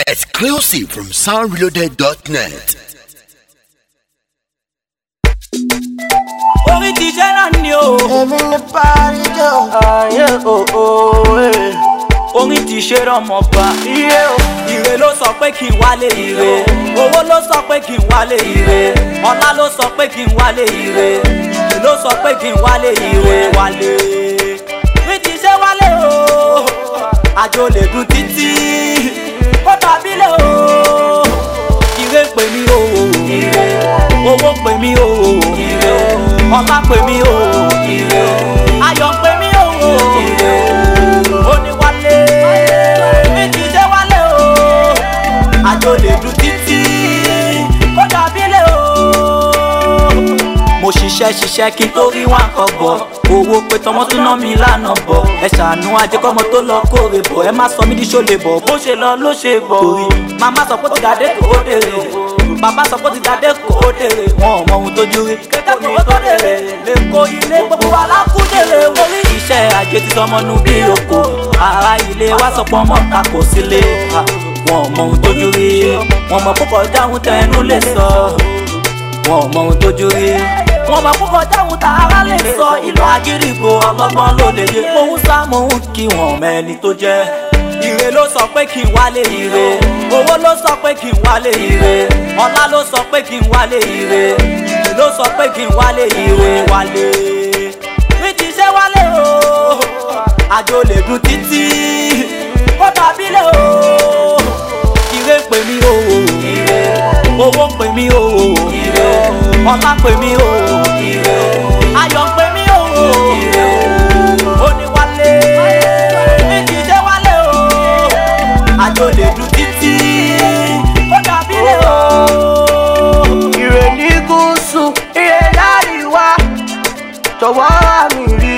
Exclusive from soundreloaded.net. orí ti jẹ́ náà ni o. èmi ní pàríjọ. ayé òó orin ti ṣe rọmọba. iye o ire ló sọ pé kí n wálé ire owó ló sọ pé kí n wálé ire ọlá ló sọ pé kí n wálé ire ire ló sọ pé kí n wálé ire wálé. orí ti ṣe wálé o àjò lè dùn títí ó dàbí lé o ire pè mí o ire owó pè mí o ire ọlá pè mí o ire ayọ̀ pè mí o ire oníwálé méjì jẹ́ wálé o àjò lè dùn títí kó dàbí lé o mo ṣiṣẹ́ ṣiṣẹ́ kí n tó rí wọn kọ bọ̀ owó pé tọmọ tún ná mi lánà bọ̀ ẹ ṣàánú ajẹkọ́mọ tó lọ kórè bọ̀ ẹ má sọ mí ní ṣọlẹ̀ bọ̀ bó ṣe lọ ló ṣe bọ̀ torí màmá sọ pé ó ti dàdé kò ó dèrè bàbá sọ pé ó ti dàdé kò ó dèrè wọn ò mọ ohun tójú rí kékeré kò ó tó dèrè lè kó ilé gbogbo wa lákúndèrè orí iṣẹ́ ajé ti sọmọ nu bí oko ara ilé wa sọ pé ọmọ ta kò sílé wọn ò mọ ohun tójú rí wọn mọ púpọ̀ dáhùn tẹnu lè sọ wọn ò mọ ohun tójú rí wọn máa kókò dáhùn tá ara lè sọ ìlú agídìgbò ọlọ́gbọ́n ló lè yé mò ń sá mò ń kí wọn mẹ́ni tó jẹ́ ire ló sọ pé kí n wálé ire owó ló sọ pé kí n wálé ire ọlá ló sọ pé kí n wálé ire ire ló sọ pé kí n wálé ire wálé mi ti ṣe wálé o àjò lè dùn títí kó dàbí lé o ire pè mí o ire owó pè mí o ire ọlá pè mí o ire ayọ̀ pè mí o ire oníwálé méjì jẹ́ wálé o àjò lè dùn títí ó dàbí lé o. ire ní gúúsù ire láríwá jọ̀wọ́ àmì rí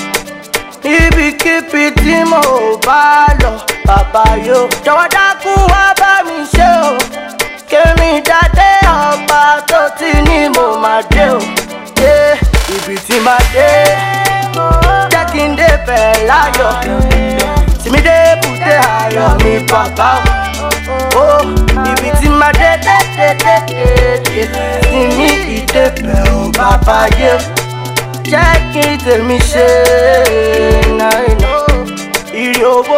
ibikíbi tí mo bá lọ bàbá yóò jọ̀wọ́ dákú wá bá mi ṣe o kémi dáadé ọba tó ti ní mo máa dé o dé ibi tí máa dé jẹ́ kí n dé bẹ̀ láyọ̀ tìmí dé bùdé ayọ̀ mi bàbá o ó ibi tí máa dé dé dé dé dé dé tìmí ìdébẹ̀ o bàbá yé jẹ́ kí n tèmi ṣe náà ire owó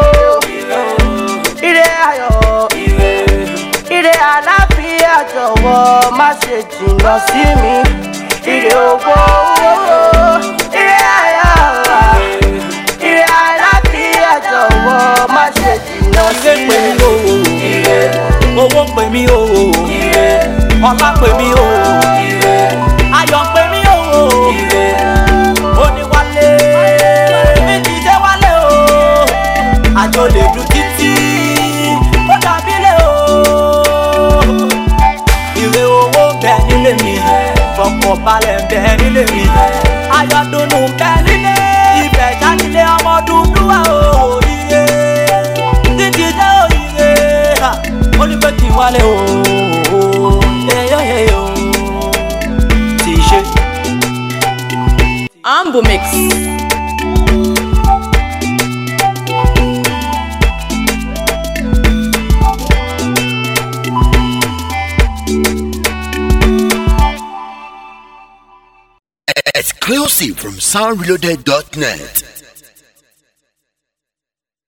ire ayọ̀ ire àlàáfíà jọ̀wọ́ má ṣe jìnnà sí mi ire owó ire ayọ̀ ire àlàáfíà jọ̀wọ́ má ṣe jìnnà sí ire pè mi. mí o ire owó pè mí o ire ọlá pè mí o ire ayọ̀ pè mí o ire oníwálé méjì jẹ́ wálé o àjò lè dùn títí ó dàbí lé o ire owó bẹ nílé mi fọkàn balẹ̀ bẹ nílé mi ayọ̀dùnú bẹ nílé ibẹ̀ jáde ọmọ dúdú wa o iye títí jẹ́ òyìnbó ha ó ní pé kí n wálé o ẹyọ ẹyọ tí í ṣe. Ambu Mix. Exclusive from soundreloaded.net.